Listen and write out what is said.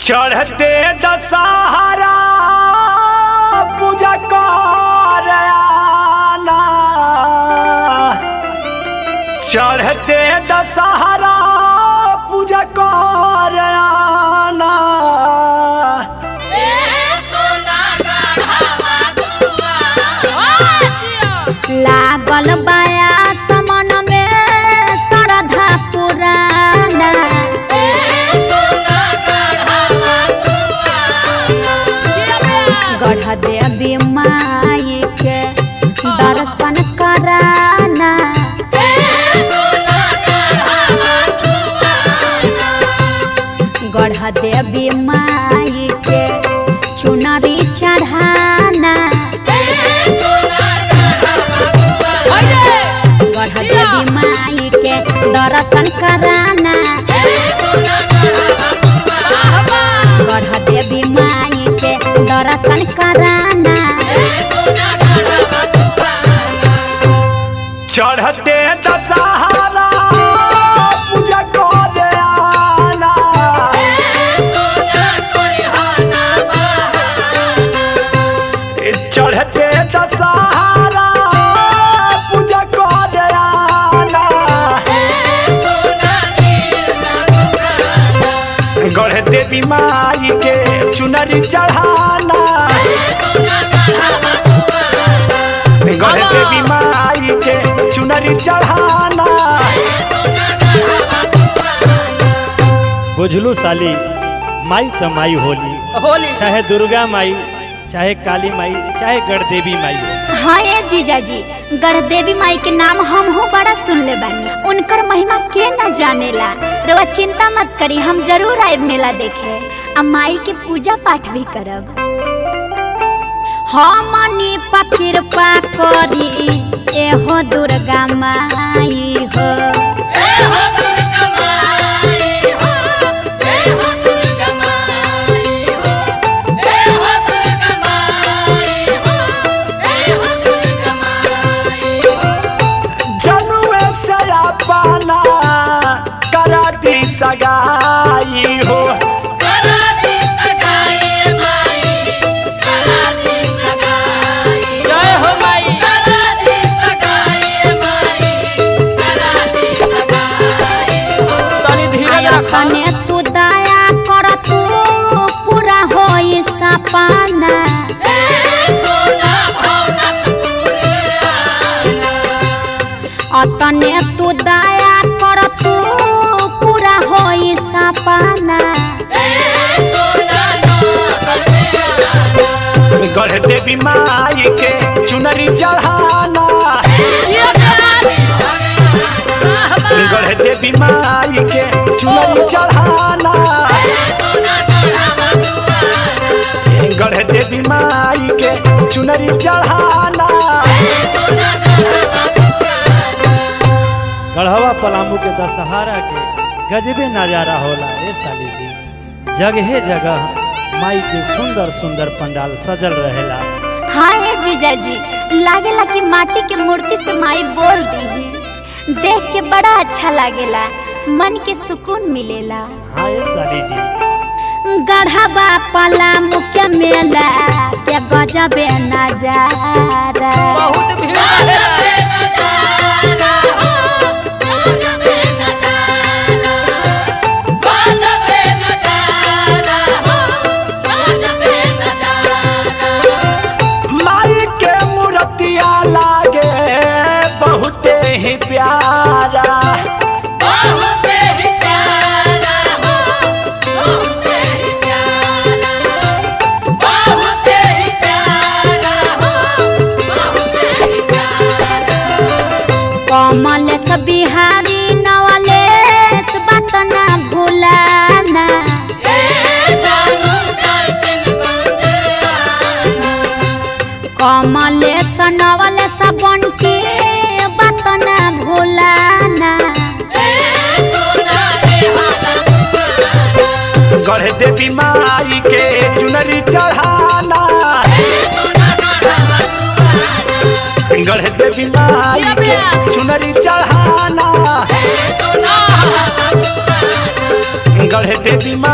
चढ़ते दशहरा पूजा कर आना चढ़ते दशहरा पूजा कर आना लागल बाया समन में श्रद्धा पुराना गढ़ देवी माई के दर्शन कराना गढ़ देवी माई के चुनरी चढ़ाना गढ़ देवी माई के दर्शन कराना गढ़ देवी माई के दर्शन कराना चढ़ते दशहरा पूजा कर आना चढ़ते दशहरा पूजा कर आना गढ़ देवी माई के चुनरी चढ़ाना गढ़ देवी माई के चुनरी चढ़ाना बुझलू साली माई त माई होली होली चाहे दुर्गा माई चाहे काली माई चाहे गढ़देवी माई हो हाँ ये जीजा जी गढ़ देवी माई के नाम हम हो बड़ा सुन ले बानी उनकर महिमा के न जानेला रवा चिंता मत करी हम जरूर आए मेला देखे आ माई के पूजा पाठ भी करब हमनी पर कृपा करी एहो दुर्गा माई हो जनुए से अपना कराती सगाई हो जय हो माई तनी धीरज रखा अपने तू दया कर तू पूरा होई सपना अतने तू दया कर तू पूरा होई सपना गढ़ देवी माई के चुनरी चढ़ाना गढ़ देवी माई के चुनरी चढ़ाना गढ़ देवी माई के चुनरी चढ़ाना गढ़वा पलामू के दशहरा के गजबे नजारा होला ए साली जी जगहे जगह माई के सुंदर सुंदर पंडाल सजल रहेला हाँ ये जीजा जी लागेला कि माटी के मूर्ति से माई बोल दी देख के बड़ा अच्छा लागेला मन के सुकून मिलेला हाँ ए साली जी गढ़वा पला मुख्य मेला के गजबे नजारा बहुत भीड़ रहेला। माई के मूर्तिया लागे बहुते ही प्यारा कमल से बिहारी नवलेश बात ना भूलाना कमलेश नवलेश बंटी बात ना भूलाना गढ़ देवी माई के चुनरी चढ़ाना गढ़ देवी माई के चुनरी चढ़ाना गढ़ देवी माई